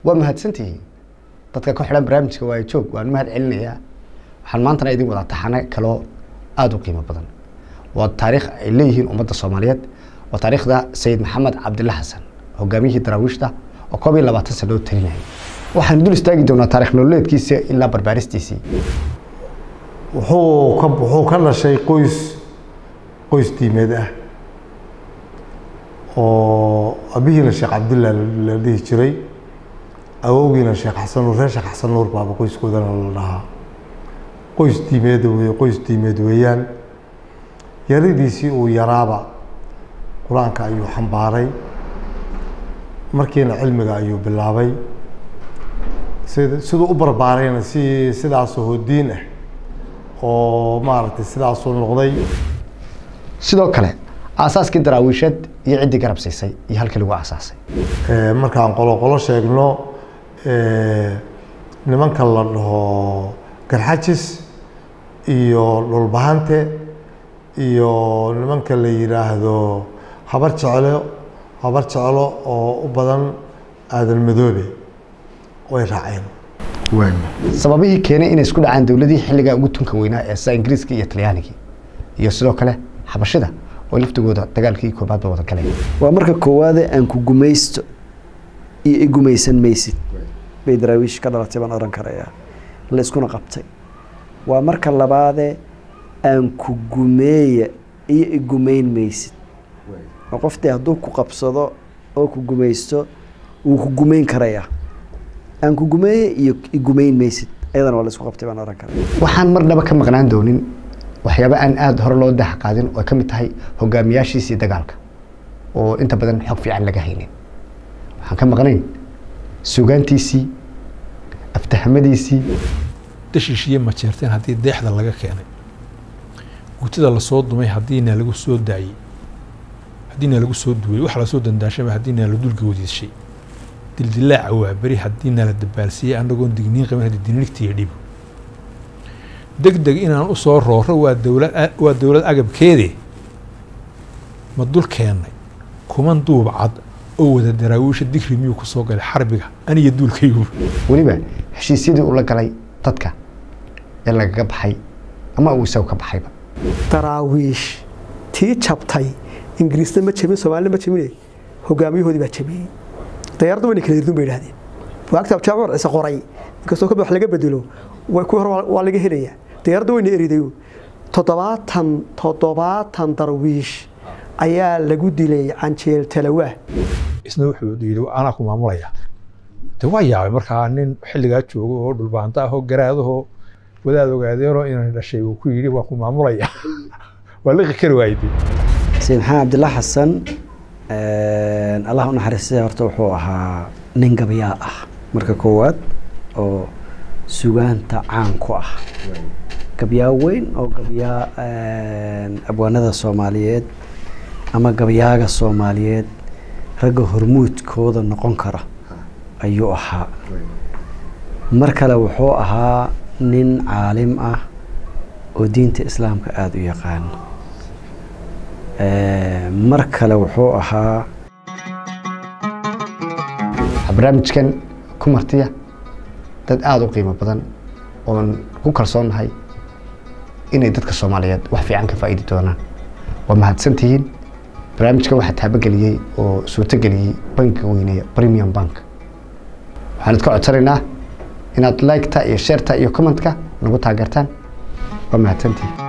waa mahadsantihiin dadka ku xidhan barnaamijka waa joog waan mahad celinayaa waxaan maantana idin wadaa taxane kaloo aada u qiimo badan waa taariikh ay leeyihiin ummadda soomaaliyeed waa taariikhda sayid maxamed cabdilla xasan hogaamiyihii daraawiishta oo koob iyo labaatan sano talinayay waxaan dul istaagi doonaa taarikh nololeedkiisa ilaa barbaaristiisii wuxuu ka wuxuu ka dhashay qoys qoys diimeed ah oo abihiina sheekh cabdillah la dhihi jiray awowgiina sheekh xasan nuur reer sheekh xasan nuur baaba qoyskoodana la dhahaa qoys diimeed wey qoys diimeed weeyaan yaridiisii uu yaraaba qur-aanka ayuu xambaaray markiina cilmiga ayuu bilaabay sid siduu u barbaarayna si sidaasoo hodiin ah oo maaragtay sidaasuu noqday sidoo kale aasaaskii daraawiisheed iyo ciddii garab siisay iyo halkii lagu aasaasay markaan qolo qolo sheegno nimanka la dhaho garxajis iyo dhulbahante iyo nimanka la yidhaahdo habar jeclo habar jeclo oo u badan aadan madoobe way raaceen sababihii keenay inay isku dhacaan dowladii xilligaa ugu tunka weynaa ee sida ingiriiska iyo talyaanigii iyo sidoo kale xabashida oo laftigooda dagaalkii koobaad ba wada galay waa marka koowaade aan ku gumaysto iyo i gumaysan maysid bay daraawiish ka dhalatay baan oran karayaa la iskuna qabtay waa marka labaade aan ku gumeeya iyo i gumayn maysid oo qofdee hadduu ku qabsado oo ku gumaysto wuu ku gumayn karayaa aan ku gumeeye iyo i gumayn maysid ayadana waa la isku qabtay baan oran karaya waxaan marnaba ka maqnaan doonin waxyaaba aan aada hore loo daha qaadin oo ay ka mid tahay hogaamiyaashiisii dagaalka oo inta badan xog fiican laga haynin waxaan ka maqnayn sugaantiisii aftahamadiisii dashiishiye majeerteen haddii deexda laga keenay gutida lasoo dumay haddiina lagu soo daayey haddiina lagu soo duway waxa lasoo dandaashaba haddiina la dulgoodiishay dildilaaca waa beri haddiina la dabaalsiiyey anagoon digniin qabin haddii dinigtiiyo dhibo deg deg inaan u soo rooro waa dowlad waa dowlad agabkeede ma dul keennay kuman duub cad oo wada daraawiisha digri miyuu ku soo galay xarbiga aniga duulkaygu weliba heshiisyadii uu la galay dadka ee lagaga baxay ama uu isagu ka baxayba daraawiish tii jabtay ingiriisna ma jabin soomaalina ma jabine hogaamiyahoodii baa jabiyey dayaaraddu wayna kala dirdun bay idhahdeen waagta jaamac ciise qoray inkastoo ka wax laga bedelo kuwii hore waa laga helayaa dayaaradda wayna eriday toddobaatan toddobaatan darwiish ayaa lagu dilay canjeel talawaa isna wuxuu yidhi anaa ku maamulaya de waa yaabay markaa nin xilligaa joogo oo dhulbaanta ahoo garaadahoo wadaad ogaadeenoo inaan dhashay uu ku yidhi waa ku maamulaya waa liqi kari waayde sayid maxamed cabdillah xasan allah u naxariistay horta wuxuu ahaa nin gabyaa ah marka koowaad oo sugaanta caan ku ah gabyaa weyn oo gabyaa abwaanada soomaaliyeed ama gabyaaga soomaaliyeed ragga hormuudkooda noqon kara ayuu ahaa mar kale wuxuu ahaa nin caalim ah oo diinta islaamka aada u yaqaano mar kale wuxuu ahaa barnaamijkan ku martiya dad aada u qiimo badan oon ku kalsoonnahay inay dadka soomaaliyeed wax fiican ka faa'iidi doonaan waa mahadsantihiin barnaamijkan waxaa taabageliyey oo suurtogeliyey bankiga weyneeya premium bank waxaan idka codsanaynaa inaad liketa iyo sheerta iyo commentka nagu taageertaan waa mahadsantihiin